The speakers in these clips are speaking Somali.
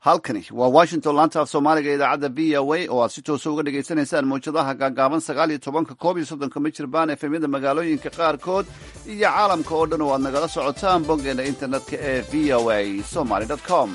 halkani waa washington laanta af soomaaliga idaacadda v o a oo aad si toosa uga dhagaysanaysaan mawjadaha gaagaaban sagaal iyo tobanka koob iyo soddonka mijirbaan efemyada magaalooyinka qaarkood iyo caalamka oo dhan oo aad nagala socotaan boggeena internetka ee v o a somaly com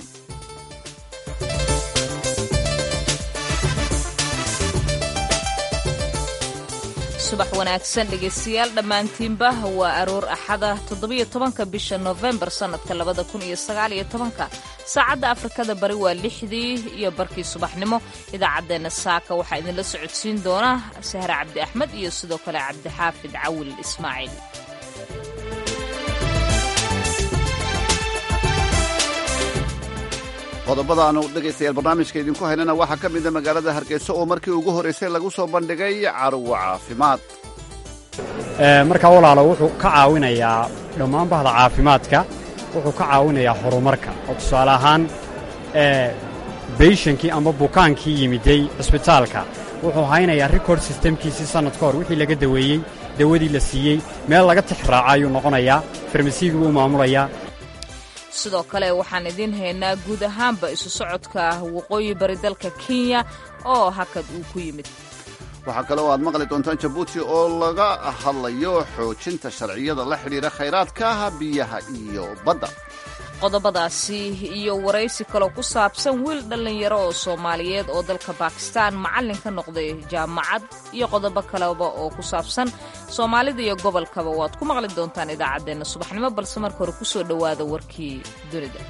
subax wanaagsan dhegaystayaal dhammaantiinba waa aroor axada toddobiyo tobanka bisha nofembar sannadka labada kun iyo sagaal iyo tobanka saacadda afrikada bari waa lixdii iyo barkii subaxnimo idaacaddeenna saaka waxaa idinla socodsiin doona sahre cabdi axmed iyo sidoo kale cabdixaafid cawil ismaaciil qodobada aanu dhegaystayaal barnaamijka idinku haynana waxaa ka mida magaalada hargeysa oo markii ugu horraysay lagu soo bandhigay carwo caafimaad markaa walaalo wuxuu ka caawinayaa dhammaan bahda caafimaadka wuxuu ka caawinayaa horumarka oo tusaale ahaan beyshankii ama bukaankii yimiday cisbitaalka wuxuu haynayaa rikord sistemkiisii sannad ka hor wixii laga daweeyey dawadii la siiyey meel laga tix raaca ayuu noqonayaa farmasiigii buu maamulayaa sidoo kale waxaan idiin haynaa guud ahaanba isu socodka waqooyi bari dalka kenya oo hakad uu ku yimid waxaa kale oo aad maqli doontaan jabuuti oo laga hadlayo xoojinta sharciyada la xidhiidha khayraadka biyaha iyo badda qodobadaasi iyo waraysi kaloo ku saabsan wiil dhallinyaro oo soomaaliyeed oo dalka bakistan macallin ka noqday jaamacad iyo qodobo kaleba oo ku saabsan soomaalida iyo gobolkaba waad ku maqli doontaan idaacaddeenna subaxnimo balse marka hore kusoo dhowaada warkii dunida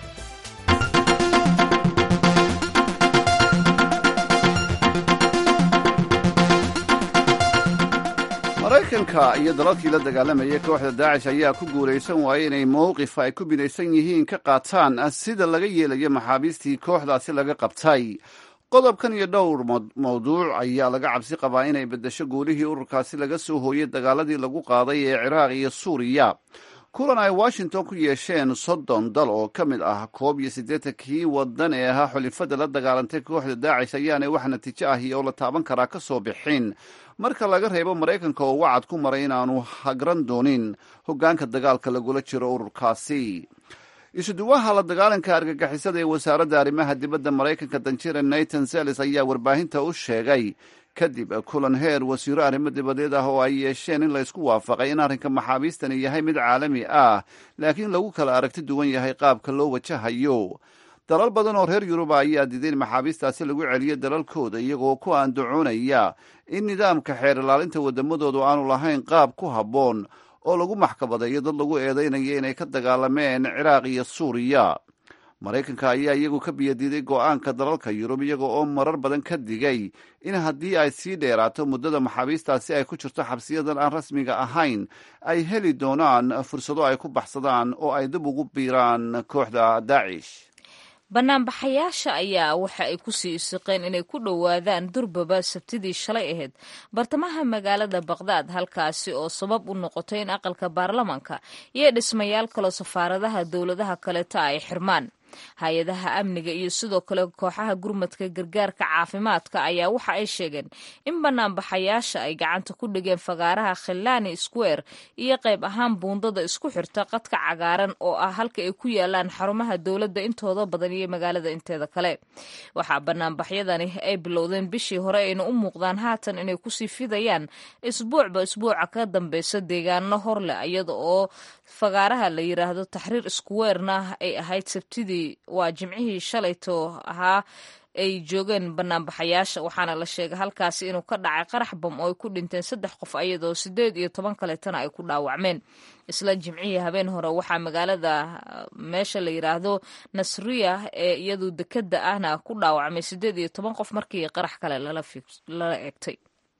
maraykanka iyo dalalkii la dagaalamayay kooxda daacish ayaa ku guulaysan waayay inay mowqif ay ku binaysan yihiin ka qaataan sida laga yeelayo maxaabiistii kooxdaasi laga qabtay qodobkan iyo dhowr mawduuc ayaa laga cabsi qabaa inay beddesho guulihii ururkaasi laga soo hooyey dagaaladii lagu qaaday ee ciraaq iyo suuriya kulan ay washington ku yeesheen soddon dal oo ka mid ah koob iyo siddeetankii waddan ee ahaa xulifada la dagaalantay kooxda daacish ayaanay wax natiijo ahi oo la taaban karaa ka soo bixin marka laga reebo maraykanka oo wacad ku maray inaanu hagran doonin hoggaanka dagaalka lagula jiro ururkaasi isuduwaha la dagaalanka argagixisada ee wasaaradda arrimaha dibadda maraykanka danjira nathan zelis ayaa warbaahinta u sheegay kadib kulan heer wasiiro arrimo dibadeed ah oo ay yeesheen in laysku waafaqay in arrinka maxaabiistani yahay mid caalami ah laakiin lagu kala aragti duwan yahay qaabka loo wajahayo dalal badan oo reer yuruba ayaa diiday in maxaabiistaasi lagu celiyo dalalkooda iyagoo ku aandacoonaya in nidaamka xeer ilaalinta waddamadoodu aanu lahayn qaab ku habboon oo lagu maxkamadeeyo dad lagu eedaynayo inay ka dagaalameen ciraaq iyo suuriya maraykanka ayaa iyagu ka biyadiiday go'aanka dalalka yurub iyaga oo marar badan ka digay in haddii ay sii dheeraato muddada maxaabiistaasi ay ku jirto xabsiyadan aan rasmiga ahayn ay heli doonaan fursado ay ku baxsadaan oo ay dib ugu biiraan kooxda daacish banaanbaxayaasha ayaa waxa ay ku sii isiqeen inay ku dhowaadaan durbaba sabtidii shalay ahayd bartamaha magaalada baqdaad halkaasi oo sabab u noqotay in aqalka baarlamanka iyo dhismayaal kaloo safaaradaha dowladaha kaleeta ay xirmaan hay-adaha amniga iyo sidoo kale kooxaha gurmadka gargaarka caafimaadka ayaa waxa ay sheegeen in banaanbaxayaasha ay gacanta ku dhigeen fagaaraha khilani square iyo qayb ahaan buundada isku xirta qadka cagaaran oo ah halka ay ku yaalaan xarumaha dowladda intooda badan iyo magaalada inteeda kale waxaa banaanbaxyadani ay bilowdeen bishii hore ayna u muuqdaan haatan inay kusii fidayaan isbuucba isbuuca ka dambeysa deegaano hor leh iyada oo fagaaraha la yiraahdo taxriir squarena ay ahayd sabtidii waa jimcihii shalayto ahaa ay joogeen banaanbaxayaasha waxaana la sheegay halkaasi inuu ka dhacay qarax bam oo ay ku dhinteen saddex qof ayadoo siddeed iyo toban kaleetana ay ku dhaawacmeen isla jimcihii habeen hore waxaa magaalada meesha la yiraahdo nasriya ee iyadu dekeda ahna ku dhaawacmay siddeed iyo toban qof markii qarax kale lala egtay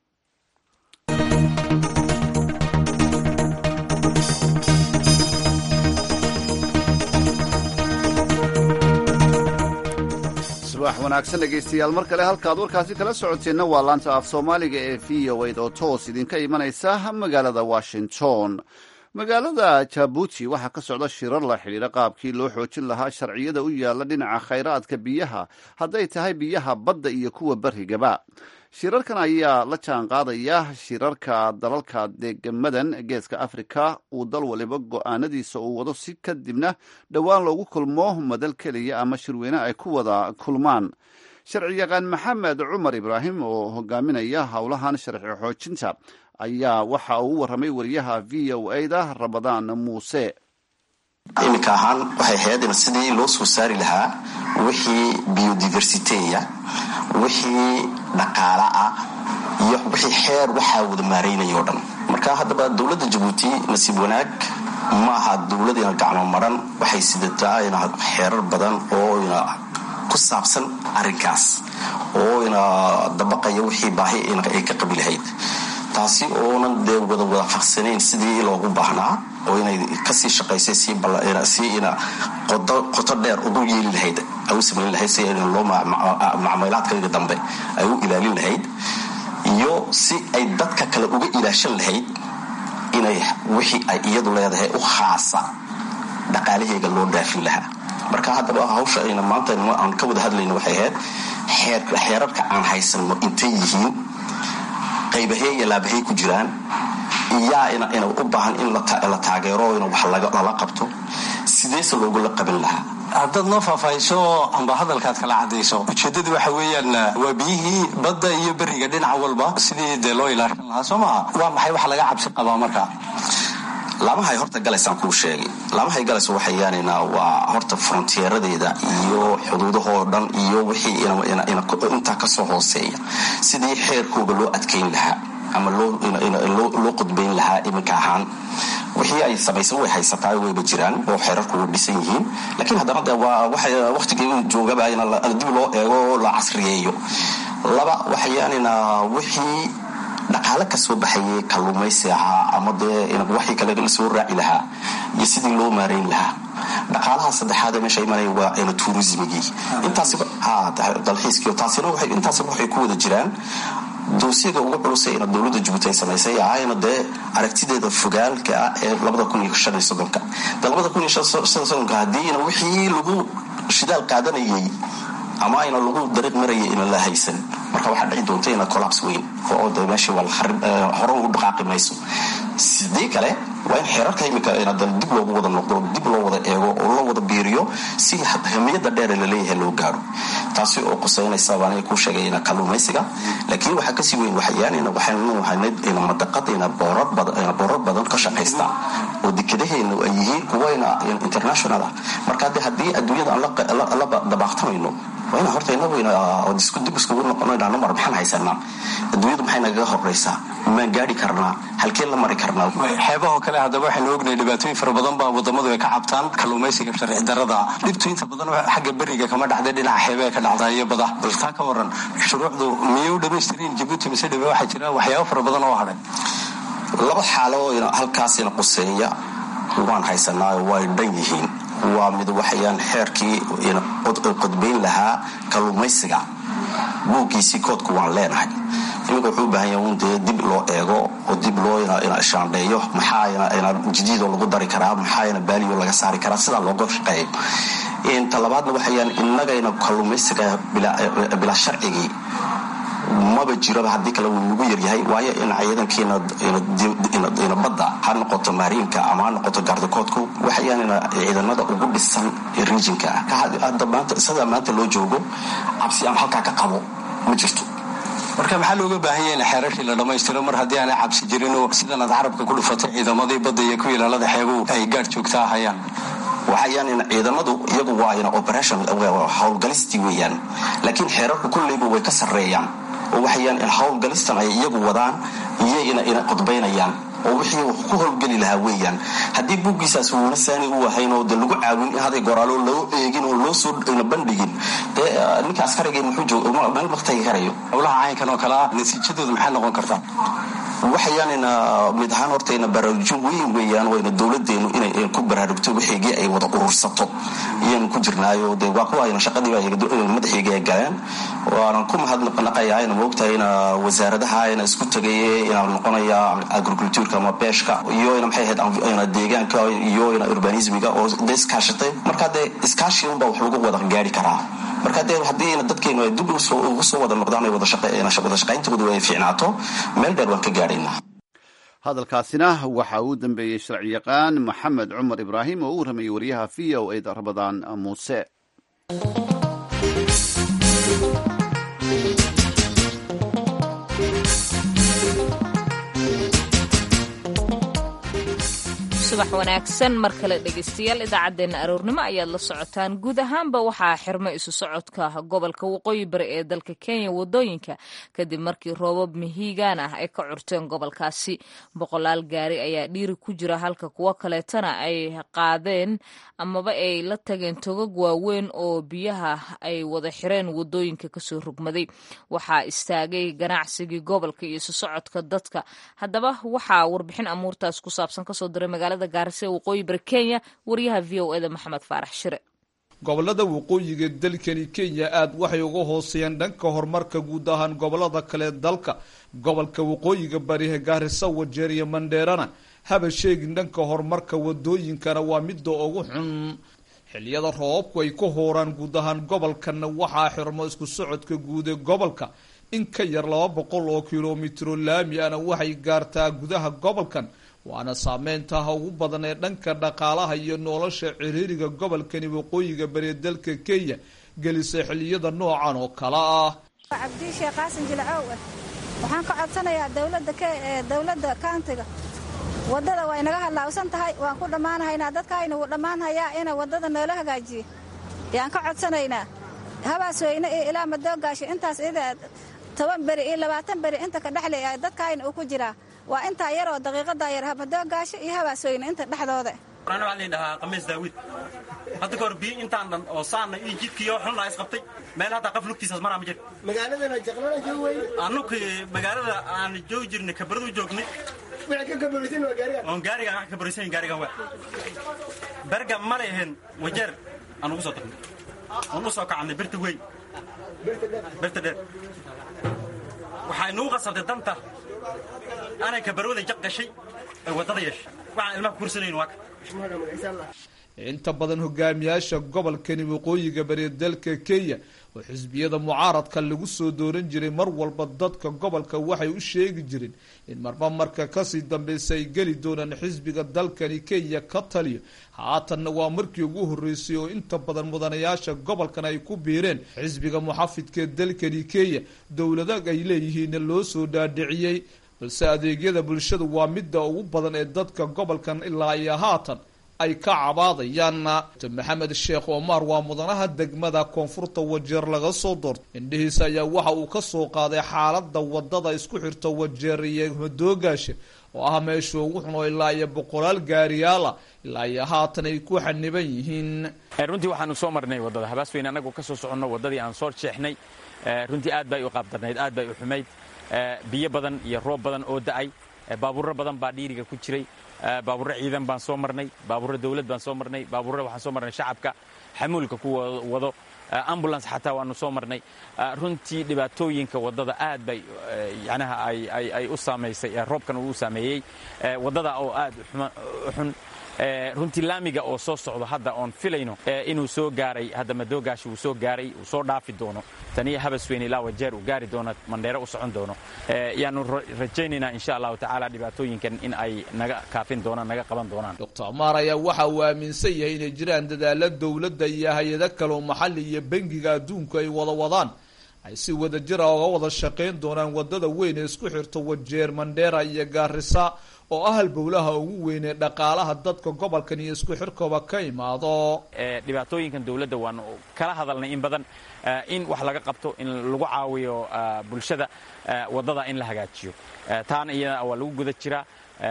subax wanaagsan dhegaystayaal mar kale halkaad warkaasi kala socoteenna waa laanta af soomaaliga ee v o ed oo toos idinka imanaysa magaalada washington magaalada jabuuti waxaa ka socda shirar la xidhiidha qaabkii loo xoojin lahaa sharciyada u yaalla dhinaca khayraadka biyaha hadday tahay biyaha badda iyo kuwa berrigaba shirarkan ayaa la jaan qaadaya shirarka dalalka deegamadan geeska afrika uu dal waliba go-aanadiisa uu wado si kadibna dhowaan loogu kulmo madal keliya ama shirweyne ay ku wada kulmaan sharciyaqaan maxamed cumar ibraahim oo hogaaminaya howlahan sharci xoojinta ayaa waxa uu u warramay wariyaha v o a da ramadaan muuse iminka ahaan waxay ahayd in sidii loo soo saari lahaa wixii biodiversiteya wixii dhaqaala ah iyo wixii xeer waxaa wada maaraynaya o dhan marka haddaba dowladda jabuuti nasiib wanaag maaha dowlad ina gacmo maran waxay sidataa ina xeerar badan oo ina ku saabsan arrinkaas oo ina dabaqaya wixii baahi ay ka qabi lahayd taasi oonan dee wada wada faqsanayn sidii loogu baahnaa oo inay kasii shaqaysay si ina qoto dheer ugu yeeli lahayd ay u samayn lahayd si loo macmaylaadkayga dambe ay u ilaalin lahayd iyo si ay dadka kale uga ilaashan lahayd inay wixii ay iyadu leedahay u khaasa dhaqaalaheyga loo dhaafin lahaa marka haddaba hawsha ayna maanta aan ka wada hadlayno waxay ahayd xeerarka aan haysanno intay yihiin qaybahey iyo laabahey ku jiraan iyaa ina u baahan in la taageero in wax lala qabto sideese loogula qaban lahaa haddaad noo faahfaahiso amba hadalkaad kala cadayso ujeeddadu waxa weeyaan waa biyihii badda iyo beriga dhinac walba sidii dee loo ilaashan lahaa soo maha waa maxay wax laga cabsi qabaa marka laamahay horta galaysaan kuu sheegay laamahay galayso waxayaanina waa horta frontieradeeda iyo xuduudahoo dhan iyo wixii intaa kasoo hooseeya sidii xeerkooga loo adkayn lahaa ama loo qudbayn lahaa iminka ahaan wixii ay samaysan way haysataa wayba jiraan oo xeerarku way dhisan yihiin laakiin haddana de waa wakhtigii joogaba in dib loo eego la casriyeeyo laba waxayaanina wixii dhaqaale ka soo baxayay kalluumaysi ahaa ama dee waxii kale lasoo raaci lahaa iyo sidii loo maarayn lahaa dhaqaalaha saddexaadee meesha imanaya waa ina tuurismigii intaasiba dalxiiskii taasina intaasiba waxay ku wada jiraan doosiga ugu culusay ina dowladda jabuuti ay samaysay ahayna dee aragtideeda fogaalka ah ee labada kun iyo shan iyo soddonka de labada kun iyo shan soddonka haddiina wixii lagu shidaal qaadanayay ama ayna lagu dariiq maraya ina la haysan marka waxaa dhici doonta ina collabs weyn oo de meeshii hore ugu dhaqaaqi mayso sidii kale waa in xeerarka imika dib loogu wada noqdo dib loo wada eego oo loo wada biiriyo si hamiyada dheer laleeyahay loo gaaro taasi oo qusaynaysa baan ku sheegay ina kalluumaysiga laakiin waxaa kasii weyn waxyaanina waxaynu haynay ina madaqada ina boorar badan ka shaqaysta oo dekadaheena ay yihiin kuwa ina international ah marka de haddii adduunyada aan la dabaaqtamayno waa ina horta inagu dib iskugu noqono inaan numar maxaan haysanaa adduunyadu maxay nagaga horeysaa maan gaari karnaa halkee la mari karnaa xeebahoo kale haddaba waxaynu ognahay dhibaatooyin fara badan baa wadamadu ay ka cabtaan kalluumaysiga sharci darada dhibtu inta badan xagga beriga kama dhacday dhinaca xeebaha ka dhacdaa iyo bada bal taa ka waran shuruucdu miyay u dhamaystirin jabuuti mise dhibe waxaa jira waxyaabo fara badan oo hadhay laba xaalo halkaasina quseeya waan haysanaayo way dhan yihiin waa mid waxayaan xeerkii qodbayn lahaa kalluumaysiga buuggiisii koodku waan leenahay iminka wuxuu u baahan yahay un dee dib loo eego oo dib loo shaandheeyo maxaa jadiidoo lagu dari karaa maxaa baaliyo laga saari karaa sidaa looga shaqeeyo talabaadna waxayaan innagayna kalluumaysiga bilaa sharcigii maba jiroba haddii kale wuu nagu yaryahay waayo in ciidankiina badda ha noqoto maariinka ama ha noqoto gaardakoodku waxayaan ciidanada ugu dhisan rijinka sidaa maanta loo joogo cabsi aan halkaa ka qabo ma jirto marka maxaa looga baahan yaha in xeerarkii la dhammaystiro mar haddii aanay cabsi jirinoo sidan aad carabka ku dhufatay ciidamadii badda iyo kuwii ilaalada xeebuhu ay gaar joogtaa hayaan waxayaan ciidamadu iyagu waa ina operation howlgalistii weeyaan laakiin xeerarku kulleyba way ka sarreeyaan oo waxayaan howlgalistan ay iyagu wadaan iyo ina qodbaynayaan oo wixii ku howlgeli lahaa weeyaan haddii buuggiisaas uuna saani u ahayn oo de lagu caawin in haday goraalo loo eegin oo loo soo bandhigin dee ninka askarigay muxuu meel maktagi karayo howlaha caynkan oo kale ah natiijadooda maxay noqon kartaa waxayaanina mid ahaan hortayna baraarujin weyn weeyaan wayna dowladeenu inay ku baraarugto wixeygii ay wada urursato iyaanu ku jirnaayo de waa kuwaayna shaqadiiba madaxeygii ay galeen waanan ku mahadnaqayaa ina moogtahay ina wasaaradaha ina isku tagaye ina noqonaya agricultureka ama beeshka iyo ina maxay ahayd ina deegaanka iyo ina urbanismiga oo de iskaashatay marka dee iskaashi unbaa wax lagu wada gaari karaa marka dee haddii dadkeenu ay dib ugu soo wada noqdaan ay wada shaqayntoodu ay fiicnaato meel dheer waan ka gaadhaynaa hadalkaasina waxa uu dambeeyey sharci yaqaan maxamed cumar ibraahim oo u warramayay wariyaha v o a da rabadaan muuse subax wanaagsan mar kale dhegaystayaal idaacaddeenna aroornimo ayaad la socotaan guud ahaanba waxaa xirmo isu socodka gobolka waqooyi bari ee dalka kenya wadooyinka kadib markii roobab mihiigaan ah ay ka curteen gobolkaasi boqolaal gaari ayaa dhiiri ku jira halka kuwo kaleetana ay qaadeen amaba ay la tageen togag waaweyn oo biyaha ay wada xireen wadooyinka kasoo rugmaday waxaa istaagay ganacsigii gobolka iyo isu socodka dadka haddaba waxaa warbixin amuurtaas ku saabsan kasoo diray magaalada gaarisa ee waqooyi bari kenya wariyaha v o eda maxamed faarax shire gobolada waqooyiga dalkani kenya aada waxay uga hooseeyaan dhanka horumarka guud ahaan gobolada kale dalka gobolka waqooyiga barihe gaarisa wajeer iyo mandheerana haba sheegin dhanka horumarka wadooyinkana waa midda ugu xun xiliyada roobabku ay ka hooraan guud ahaan gobolkana waxaa xirmo isku socodka guud ee gobolka in ka yar laba boqol oo kilomitro laami ana waxay gaartaa gudaha gobolkan waana saameyntaha ugu badan ee dhanka dhaqaalaha iyo nolosha ciriiriga gobolkani waqooyiga bari dalka kenya gelisa xiliyada noocan oo kale ah cabdii sheekh qaasin jilcow ah waxaan ka codsanayaa dowladda dowladda kauntiga waddada way naga hadlaawsan tahay waan ku dhammaanhaynaa dadkaayna wuu dhammaanhayaa ina waddada noola hagaajiyo yaan ka codsanaynaa habaas weyne iyo ilaa madoogaasho intaas ida toban beri iyo labaatan beri inta ka dhexle dadkaayna uu ku jiraa waa intaa yar oo daqiiqadaa yar madoogaasho iyo habaasweyne inta dhexdooda waxaa la dhahaa qamiis daawid hadda kahor biyo intaan dhan oo saanna iyo jidkiiyo xunna isqabtay meel haddaa qaf lugtiisaas maraa ma jir magaaladana jaqlana joog wey annugu magaalada aan joogi jirnay kabaradu joognay waxay ka kabaraysan waa gaariga oon gaarigan wax ka kabaraysan gaarigan waa berga ma leehen wajeer aan ugu soo tagnay oon u soo kacannay birta weyn birta dheer waxay nugu qasabtay danta anay kabarwada jaq gashay ay waddada yeeshay waxaan ilmaha kursanayn waa ka inta badan hogaamiyaasha gobolkani waqooyiga bari dalka kenya oo xisbiyada mucaaradka lagu soo dooran jiray mar walba dadka gobolka waxay u sheegi jireen in marba marka kasii dambeysa ay geli doonaan xisbiga dalkani kenya ka taliyo haatanna waa markii ugu horreysay oo inta badan mudanayaasha gobolkan ay ku biireen xisbiga muxafidka dalkani kenya dowlada ay leeyihiinna loo soo dhaadhiciyey balse adeegyada bulshada waa midda ugu badan ee dadka gobolkan ilaa iyo haatan ay ka cabaadayaan maxamed sheekh omar waa mudanaha degmada koonfurta wajeer laga soo doortay indhihiisa ayaa waxa uu ka soo qaaday xaalada wadada isku xirta wajeer iyo madoogaasha oo ah meesha ugu xun oo ilaa iyo boqolaal gaariyaala ilaa iyo haatan ay ku xaniban yihiin runtii waxaanu soo marnay wadada habaasweyne annagoo kasoo soconno wadadii aan soo jeexnay runtii aad bay u qaabdarnayd aad bay u xumayd biyo badan iyo roob badan oo da-ay baabuuro badan baa dhiiriga ku jiray baabuurro ciidan baan soo marnay baabuurro dawlad baan soo marnay baabuurro waxaan soo marnay shacabka xamuulka ku wado ambulance xataa waanu soo marnay runtii dhibaatooyinka waddada aad bay yanaha ay u saamaysay roobkan uu u saameeyey waddada oo aad u xun runtii laamiga oo soo socdo hadda oon filayno inuu soo gaaray hadda madoogaasha uu soo gaaray uu soo dhaafi doono taniyo habasweyne ilaa wajeer uu gaari doono mandheero u socon doono yaanu rajaynaynaa insha allahu tacaala dhibaatooyinkan in ay naga kaafin doonaan naga qaban doonaan doctor amaar ayaa waxa uu aaminsan yahay inay jiraan dadaalo dowladda iyo hay-ado kaleo maxalli iyo bangiga adduunku ay wada wadaan ay si wada jira oga wada shaqayn doonaan wadada weyn ee isku xirta wajeer mandheera iyo gaarisa oo ah halbowlaha ugu weyn ee dhaqaalaha dadka gobolkan iyo isku xirkooba ka imaado dhibaatooyinkan dowladda waanu kala hadalnay in badan in wax laga qabto in lagu caawiyo bulshada waddada in la hagaajiyo taana iyada waa lagu guda jiraa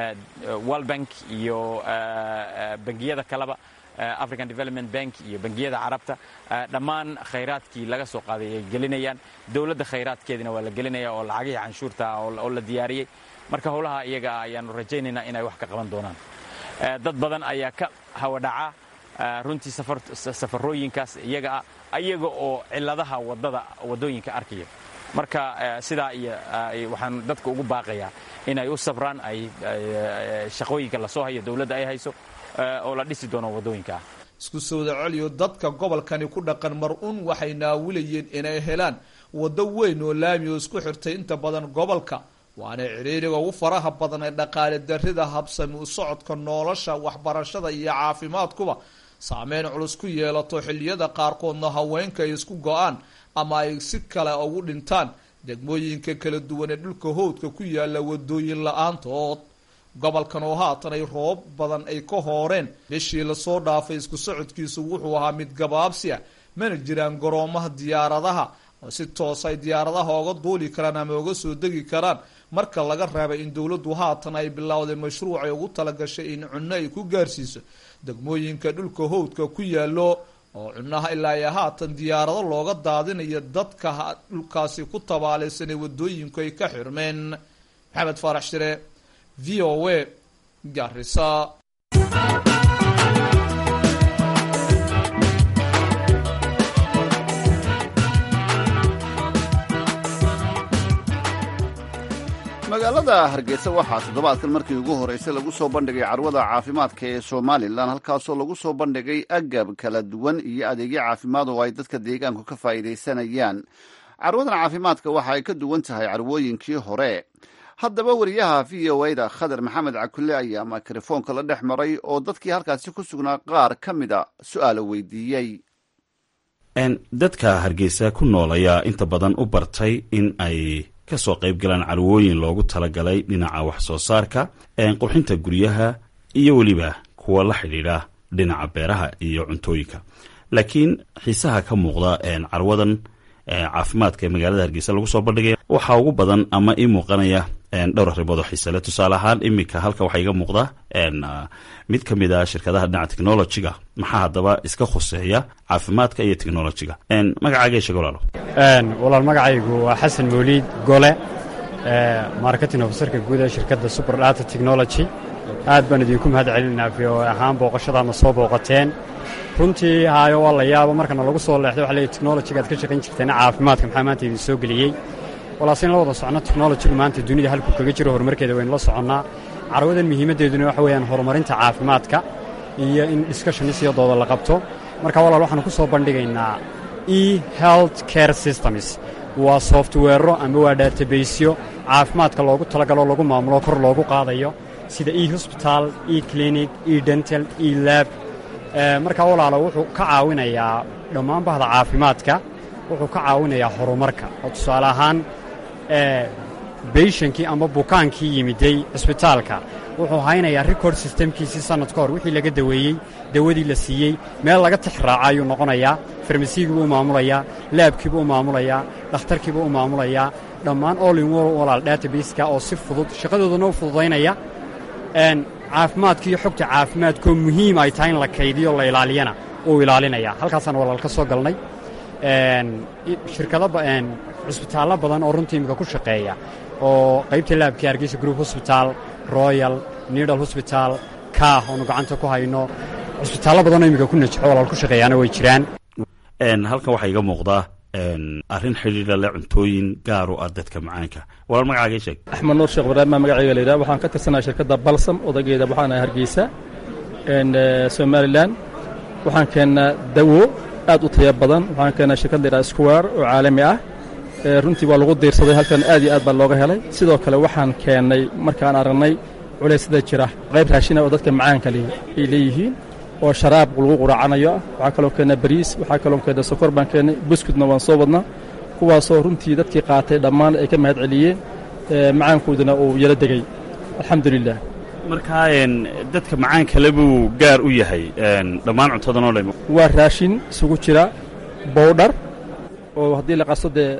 world bank iyo bangiyada kaleba african development bank iyo bangiyada carabta dhammaan khayraadkii laga soo qaaday ay gelinayaan dowladda khayraadkeedina waa la gelinaya oo lacagihii canshuurta oo la diyaariyey marka howlaha iyaga ayaanu rajaynaynaa inay wax ka qaban doonaan dad badan ayaa ka hawadhaca runtii safarooyinkaas iyaga ah iyaga oo ciladaha wadada wadooyinka arkaya marka sidaa iyo waxaan dadka ugu baaqayaa inay u sabraan ay shaqooyinka lasoo hayo dowladda ay hayso oo la dhisi doono wadooyinka ah isku sooda celiyo dadka gobolkani ku dhaqan mar-un waxay naawilayeen inay helaan waddo weyn oo laami oo isku xirtay inta badan gobolka waana ciriiriga ugu faraha badan ee dhaqaale darrida habsami u socodka nolosha waxbarashada iyo caafimaadkuba saameyn culus ku yeelato xilliyada qaarkoodna haweenka ay isku go-aan ama ay si kale ugu dhintaan degmooyinka kala duwan ee dhulka howdka ku yaala wadooyin la-aantood gobolkan oo haatan ay roob badan ay ka hooreen bishii lasoo dhaafay isku socodkiisu wuxuu ahaa mid gabaabsi ah mana jiraan garoomaha diyaaradaha oo si toos ay diyaaradaha oga duuli karaan ama oga soo degi karaan marka laga reebay in dowladdu haatan ay bilowday mashruuc ay ugu talagashay in cunno ay ku gaarsiiso degmooyinka dhulka howdka ku yaalo oo cunaha ilaa iyo haatan diyaarado looga daadinayo dadka dhulkaasi ku tabaalaysan ee wadooyinku ay ka xirmeen maxamed faarax shire v o a garisa magaalada hargeysa waxaa toddobaadkan markii ugu horreysay lagu soo bandhigay carwada caafimaadka ee somalilan halkaasoo lagu soo bandhigay agab kala duwan iyo adeegyo caafimaad oo ay dadka deegaanku ka faa'iidaysanayaan carwadan caafimaadka waxa ay ka duwan tahay carwooyinkii hore haddaba wariyaha v o a-da khadar maxamed cakulle ayaa mikrofoonka la dhex maray oo dadkii halkaasi ku sugnaa qaar ka mida su-aalo weydiiyey dadka hargeysa ku nool ayaa inta badan u bartay in ay kasoo qayb galaan carwooyin loogu talagalay dhinaca wax soo saarka qurxinta guryaha iyo weliba kuwa la xidhiidha dhinaca beeraha iyo cuntooyinka laakiin xiisaha ka muuqda carwadan caafimaadka ee magaalada hargeysa lagu soo bandhigaya waxaa ugu badan ama ii muuqanaya dhowr arrimood oo xiisale tusaale ahaan iminka halka waxaa iga muuqda mid ka mid a shirkadaha dhinaca technologiga maxaa haddaba iska khuseeya caafimaadka iyo technologiga magacaaga sheeg walaalo walaal magacaygu waa xasan mawliid gole marketing ofisarka guud ee shirkadda super data technology aad baan idinku mahad celinaynaa v o ahaan booqashadaadna soo booqateen runtii haayo waa la yaabo markana lagu soo leexday waxa leeyahy technologiga aad ka shaqayn jirteen caafimaadka maxaa maanta idin soo geliyey walaase in la wada socno technologigu maanta dunida halkuu kaga jiro horumarkeeda waynu la soconnaa carwadan muhiimaddeeduna waxa weeyaan horumarinta caafimaadka iyo in discussionisiyadooda la qabto marka walaal waxaanu ku soo bandhigaynaa e health care systems waa softweero ama waa databasyo caafimaadka loogu talagalo lagu maamulo kor loogu qaadayo sida e hosbital e clinic e dental e lab markaa walaalo wuxuu ka caawinayaa dhammaan bahda caafimaadka wuxuu ka caawinayaa horumarka oo tusaale ahaan beyshankii ama bukaankii yimiday cisbitaalka wuxuu haynayaa record systemkiisii sannad ka hor wixii laga daweeyey dawadii la siiyey meel laga tix raaca ayuu noqonayaa farmasiigiibuu u maamulayaa laabkiibuu u maamulayaa dhakhtarkiibuu u maamulayaa dhammaan olin walaal databaska oo si fudud shaqadoodana u fududaynaya caafimaadka iyo xogta caafimaadkoo muhiim ay tahay in la kaydiyo la ilaaliyana uu ilaalinaya halkaasaan walaal ka soo galnay shirkado cisbitaallo badan oo runtii imika ku shaqeeya oo qaybta laabkii hargeysa group hosbital royal nidal hosbital kaah oonu gacanta ku hayno cisbitaallo badanoo imika ku najaxo walaal ku shaqeeyaana way jiraan halkan waxaa iga muuqdaa arrin xidhiidha le cuntooyin gaar u ah dadka macaanka walaal magacaaga sheeg axmed nuur sheekh ibraahim baa magacayga la yidhaha waxaan ka tirsanaa shirkadda balsam odageeda waxaan ahay hargeysa somalilan waxaan keennaa dawo aad u taya badan waxaan keennaa shirkad la yidhaha square oo caalami ah runtii waa lagu diirsaday halkan aad iyo aad baa looga helay sidoo kale waxaan keennay markaan aragnay culeysyada jira qayb raashina oo dadka macaanka ay leeyihiin oo sharaab lagu quraacanayo ah waxaa kaloo keennaa bariis waxaa kaloo keennaa sokor baan keennay buskudna waan soo wadnaa kuwaasoo runtii dadkii qaatay dhammaan ay ka mahad celiyeen macaankoodana uu yala degay alxamdulilah markaa dadka macaan kale buu gaar u yahay dhammaan cuntadanoo dhan waa raashin isugu jira bowdhar oo haddii la qaso dee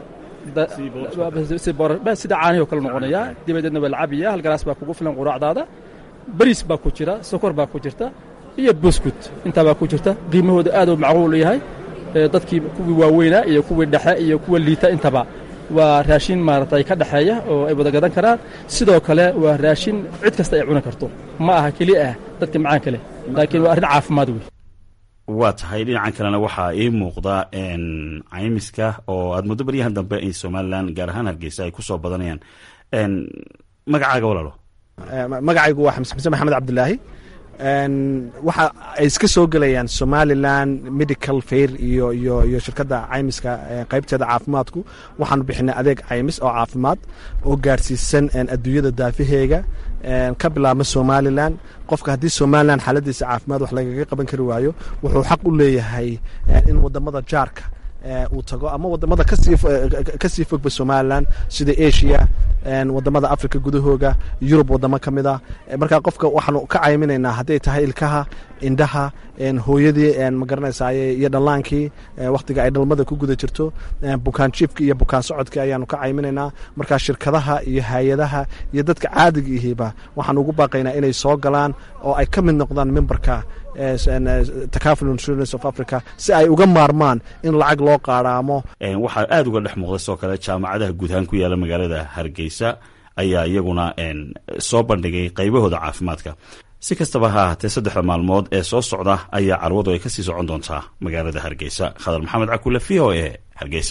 sida caanihi oo kale noqonaya dibadeedna waa la cabiya hal galaas baa kugu filan quraacdaada bariis baa ku jira sokor baa ku jirta iyo buskut intaa baa ku jirta qiimahooda aad u macquul yahay dadkii kuwii waaweynaa iyo kuwii dhexe iyo kuwa liita intaba waa raashin maaragtay ka dhexeeya oo ay wada gadan karaan sidoo kale waa raashin cid kasta ay cuni karto ma aha keli ah dadka macaanka leh laakiin waa arrin caafimaad wey waa tahay dhinacan kalena waxaa ii muuqda caymiska oo aad muddo baryahan dambe ay somalilan gaar ahaan hargeysa ay ku soo badanayaan magacaaga walaalo magacaygu waa xamse xuseen maxamed cabdilaahi waxa ay iska soo gelayaan somalilan medical fair iyo iyo iyo shirkadda caymiska qaybteeda caafimaadku waxaanu bixinay adeeg caymis oo caafimaad oo gaarsiisan adduunyada daafaheega ka bilaabma somalilan qofka haddii somalilan xaaladiisa caafimaad wax lagaga qaban kari waayo wuxuu xaq u leeyahay in wadamada jaarka uu tago ama wadamada kasii fogba somalilan sida asia wadamada africa gudahooga yurub wadamo ka mid a markaa qofka waxaanu ka cayminaynaa hadday tahay ilkaha indhaha hooyadii magaranaysaay iyo dhallaankii wakhtiga ay dhalmada ku guda jirto bukaan jiifki iyo bukaan socodkii ayaanu ka cayminaynaa markaa shirkadaha iyo hay-adaha iyo dadka caadiga ihiiba waxaanu ugu baaqaynaa inay soo galaan oo ay ka mid noqdaan memberka takaful insurance of africa si ay uga maarmaan in lacag loo qaadhaamo waxaa aada uga dhex muuqda sidoo kale jaamacadaha guud ahaan ku yaala magaalada hargeysa ayaa iyaguna soo bandhigay qaybahooda caafimaadka si kastaba ha ahaatee saddexda maalmood ee soo socda ayaa carwadu ay kasii socon doontaa magaalada hargeysa khadar maxamed cakule v o e hargeysa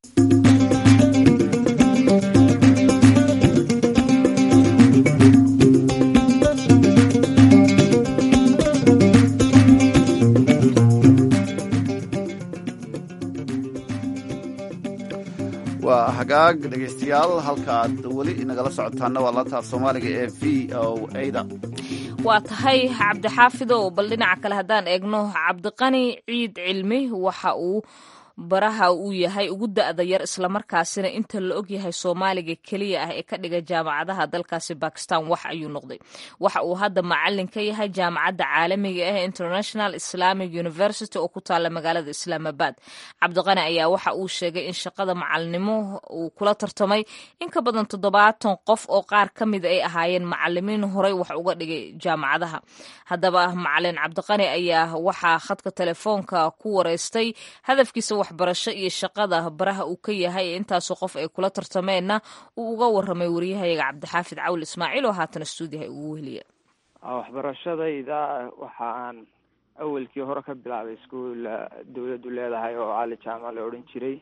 waa hagaag dhegaystayaal halkaaad weli nagala socotaana waa laantaaf soomaaliga ee v o ada waa tahay cabdixaafidow bal dhinaca kale haddaan eegno cabdiqani ciid cilmi waxa uu baraha uu yahay ugu da'da yar islamarkaasina inta la og yahay soomaaliga keliya ah ee ka dhiga jaamacadaha dalkaasi bakistan wax ayuu noqday waxa uu hadda macalin ka yahay jaamacadda caalamiga ah international islamic university oo ku taala magaalada islaamabad cabdiqani ayaa waxa uu sheegay in shaqada macalinimo uu kula tartamay in ka badan toddobaatan qof oo qaar ka mida ay ahaayeen macalimiin horey wax uga dhigay jaamacadaha haddaba macalin cabdiqani ayaa waxaa khadka telefoonka ku wareystay hadafkiisa waxbarasho iyo shaqada baraha uu ka yahay ee intaasoo qof ay kula tartameenna uu uga waramay waryahayaga cabdixaafid cawl ismaaciil oo haatan stuudiyaha ugu weheliya waxbarashadayda waxa aan awelkii hore ka bilaabay iskuol dawladdu leedahay oo cali jaamac la odhan jiray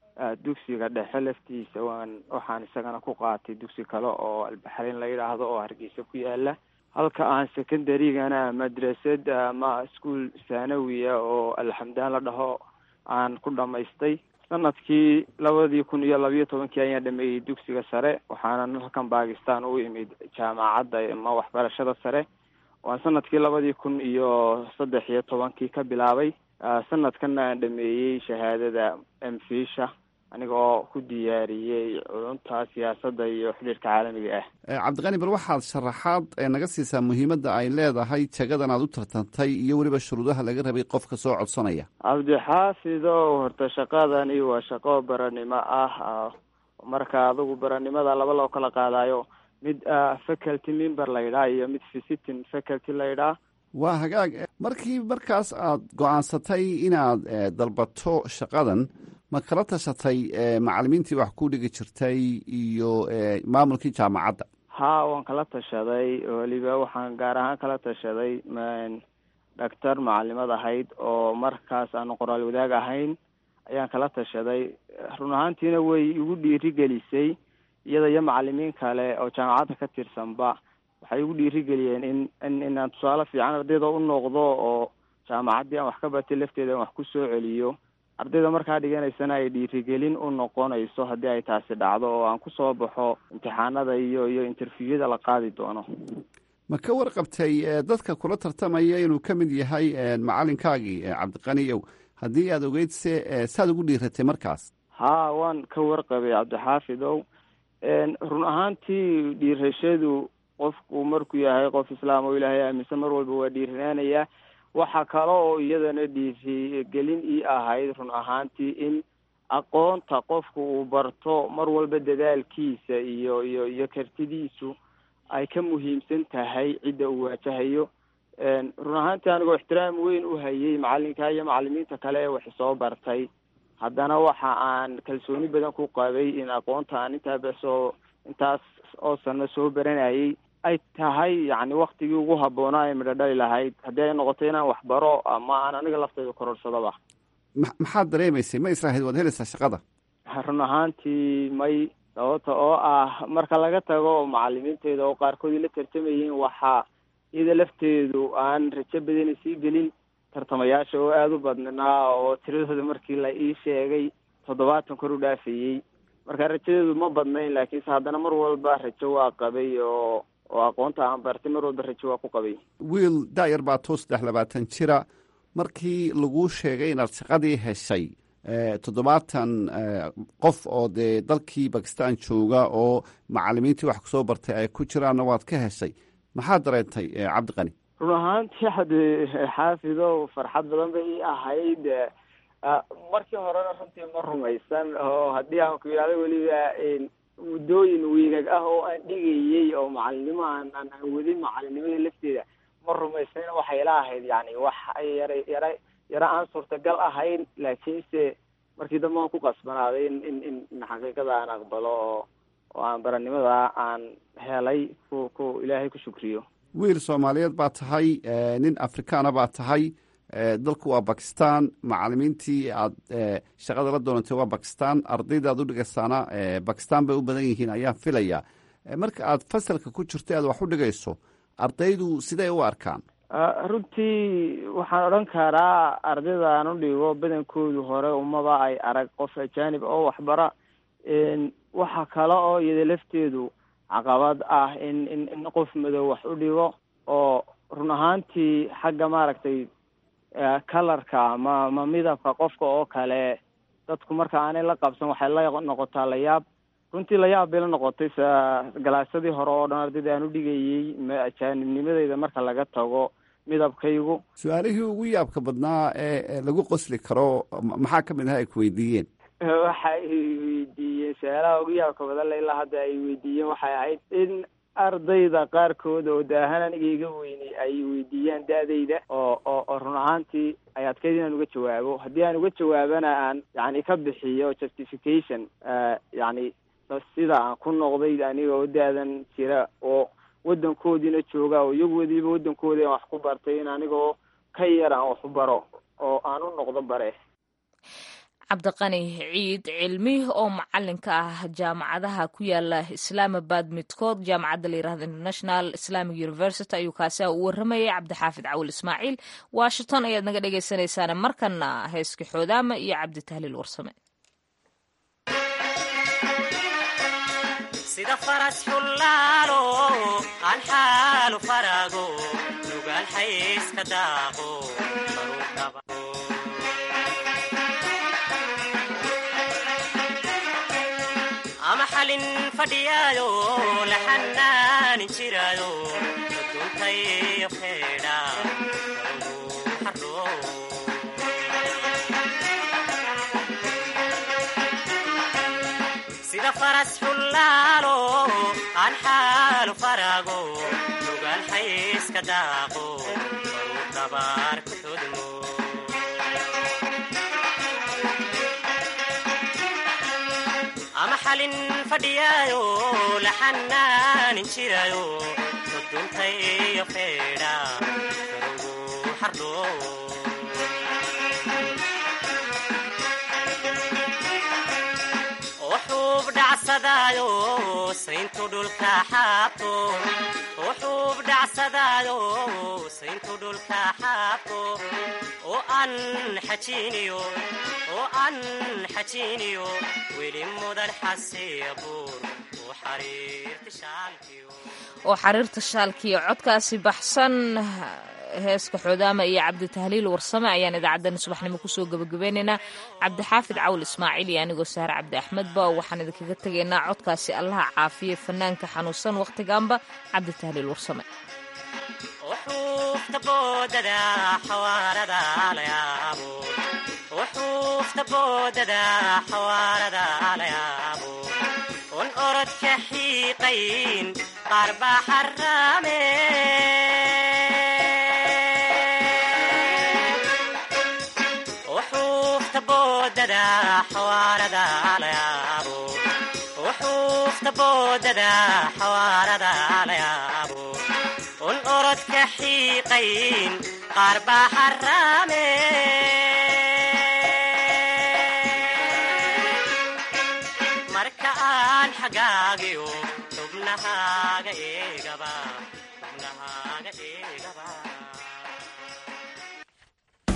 dugsiga dhexe laftiisa waan waxaan isagana ku qaatay dugsi kale oo albaxreyn la yidhaahdo oo hargeysa ku yaala halka aan secondarygana madrasad ama iskuol thanawiya oo alxamdaan la dhaho aan ku dhamaystay sanadkii labadii kun iyo labiyo tobankii ayaan dhameeyey dugsiga sare waxaana halkan bakistan u imid jaamacadda ama waxbarashada sare waan sanadkii labadii kun iyo saddex iyo tobankii ka bilaabay sanadkana aan dhameeyey shahaadada mfisha aniga oo ku diyaariyey culunta siyaasadda iyo xidhiirka caalamiga ah cabdiqani bal waxaad sharaxaad naga siisaa muhiimadda ay leedahay jagadan aad u tartantay iyo weliba shuruudaha laga rabay qofka soo codsanaya cabdixaafidow horta shaqadani waa shaqo baranimo ah marka adigu baranimada laba loo kala qaadayo mid faculty member la yidhaha iyo mid visiting faculty la yidhaha waa hagaag markii markaas aad go-aansatay inaad dalbato shaqadan ma kala tashatay macalimiintii wax ku dhigi jirtay iyo maamulkii jaamacadda ha waan kala tashaday weliba waxaan gaar ahaan kala tashaday dhaktar macalimad ahayd oo markaas aanu qoraal wadaag ahayn ayaan kala tashaday run ahaantiina way igu dhiirigelisay iyada iyo macalimiin kale oo jaamacadda ka tirsanba waxay igu dhiirigeliyeen in in inaan tusaale fiican ardayda u noqdo oo jaamacaddii aan wax ka batay lafteeda aan wax ku soo celiyo ardayda markaa dhiganaysana ay dhiirigelin u noqonayso haddii ay taasi dhacdo oo aan kusoo baxo imtixaanada iyo iyo interviewada la qaadi doono ma ka warqabtay dadka kula tartamaya inuu ka mid yahay macalinkaagii cabdiqaniyow haddii aada ogeyd se saad ugu dhiiratay markaas ha waan ka warqabay cabdixaafidow run ahaantii dhiirashadu qofku markuu yahay qof islaam oo ilaahay aaminsan mar walba waa dhiiranaanaya waxa kale oo iyadana dhiirigelin ii ahayd run ahaantii in aqoonta qofku uu barto mar walba dadaalkiisa iyo iyo iyo kartidiisu ay ka muhiimsan tahay cidda uu waajahayo run ahaantii anigoo ixtiraam weyn u hayay macalinka iyo macalimiinta kale ee wax soo bartay haddana waxa aan kalsooni badan ku qabay in aqoonta aan intaaba soo intaas oo sano soo baranayay ay tahay yacni waktigii ugu habboonaa ee midho dhali lahayd haddii ay noqoto inaan waxbaro ama aan aniga laftayda kororsadaba maxaad dareemaysay ma israahayd waad helaysaa shaqada run ahaantii may sababta oo ah marka laga tago macalimiinteyda oo qaarkood ila tartamayeen waxaa iyada lafteedu aan rajo badani sii gelin tartamayaasha oo aada u badnaa oo tiradooda markii la ii sheegay toddobaatan kor u dhaafayey marka rajadeedu ma badnayn laakiinse haddana mar walba rajo waa qabay oo oo aqoonta aan bartay mar walba rajo waa ku qabay wiil daayar baa tuu saddex labaatan jira markii laguu sheegay inaad shaqadii heshay toddobaatan qof oo dee dalkii bakistan jooga oo macalimiintii wax kusoo bartay ay ku jiraanna waad ka heshay maxaad dareentay cabdiqani run ahaantii hade xaafido farxad badan bay ii ahayd markii horena runtii ma rumaysan oo haddii aan ku yidhahdo weliba muddooyin wiigag ah oo aan dhigayey oo macalinimo aan aan aan wadin macalinimada lafteeda ma rumaysnayna waxay ila ahayd yani wax yara yara yara aan suurtagal ahayn laakiinse markii dambe aan ku qasbanaaday in in in in xaqiiqada aan aqbalo oo oo aan baranimada aan helay ku ku ilaahay ku shukriyo wiil soomaaliyeed baa tahay nin afrikaana baa tahay dalku waa bakistan macalimiintii aad shaqada la doonatay waa bakistan ardayda aad u dhigaysaana bakistan bay u badan yihiin ayaan filaya marka aad fasalka ku jirto aad wax u dhigayso ardaydu siday u arkaan runtii waxaan odhan karaa ardayda aan u dhigo badankoodu hore umaba ay arag qof ajaanib oo waxbara waxa kale oo iyada lafteedu caqabad ah in in in qof madow wax u dhigo oo run ahaantii xagga maaragtay kalarka ma ma midabka qofka oo kale dadku marka aanay la qabsan waxay la noqotaa layaab runtii layaab bay la noqotay sa galaasadii hore oo dhan ardayda aan u dhigayey ajaanibnimadeyda marka laga tago midabkaygu su-aalihii ugu yaabka badnaa ee lagu qosli karo maxaa ka mid aha ay ku weydiiyeen waxa ay weydiiyeen su-aalaha ugu yaabka badan la ilaa hadda ay weydiiyeen waxay ahayd in ardayda qaarkood oo daahan aniga iga weynay ay weydiiyaan da-dayda oo oo oo run ahaantii ay adkayd inaan uga jawaabo haddii aan uga jawaabana aan yani ka bixiyo justification yani sida aan ku noqday aniga oo da-dan jira oo waddankoodiina jooga oo iyagu wadiiba waddankoodi aan wax ku bartay in anigoo ka yar aan wax u baro oo aan u noqdo bare cabdiqani ciid cilmi oo macalinka ah jaamacadaha ku yaala islaamabad midkood jaamacadda la yirahdo international islamic university ayuu kaasi ah u waramayay cabdixaafid cawil ismaaciil washington ayaad naga dhegeysanaysaane markana heeska xoodaama iyo cabdi tahliil warsame sida faras xullaalo aan xaalu faraago nugaal xayska daaqo ama xalin fadhiyaayo la xanaanin jiraayo duntayo feedha sida faras xullaalo aan xaalu faraago nugaal xayska daaqo baruu dabaar ku xudmo ama xalin fadhiyaayo la xanaanin jiraayo duntayo feedha garugu xardho wuxuub dhacsadaayo sayntu dhulka xaabto wuxuub dhacsadaayo sayntu dhulka xaabto oo aan xajiiniyo oo aan xajiiniyo weli mudan xasiya buur oo xariirta shaalkiyo oo xariirta shaalkiiyo codkaasi baxsan heeska xoodaama iyo cabdi tahliil warsame ayaan idaacaddani subaxnimo kusoo gebagabeynaynaa cabdixaafid cawl ismaaciil iyo anigoo sahre cabdi axmedba waxaan idinkaga tegaynaa codkaasi allaha caafiye fanaanka xanuunsan wakhtigaanba cabdi tahliil warsame wuxuufta boodada xawaarada layaabo wuxuufta boodada xawaarada layaabo un orodka xiiqayn qaar baa xaraame wuxuufta boodada xawaarada layaabo wuxuufta boodada xawaarada layaabo un orodka xiiqayn qaar baa xaraame marka aan xagaagiyo xubnahaaga eegaba